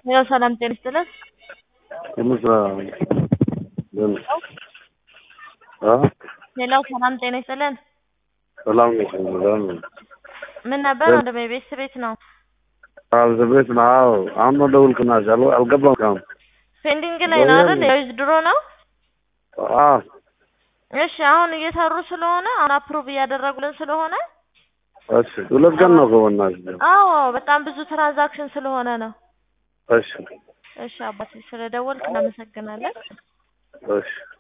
ያው ሰላም ጤና ይስጥልን። የምስራ ሌላው ሰላም ጤና ይስጥልን። ሰላም ነሽ? ሰላም ነኝ። ምን ነበር ወንድሜ? ቤት ቤት ነው አዎ ቤት ነው። አዎ አሁን ነው ደውልክናሽ። አል- አልገባም እስካሁን። ፔንዲንግ ላይ ነው አይደል? ያው ድሮ ነው። አዎ እሺ አሁን እየሰሩ ስለሆነ አሁን አፕሩቭ እያደረጉልን ስለሆነ እሺ፣ ሁለት ቀን ነው ከሆናሽ። አዎ በጣም ብዙ ትራንዛክሽን ስለሆነ ነው። እሺ እሺ አባቴ ስለደወልክ እናመሰግናለን። እሺ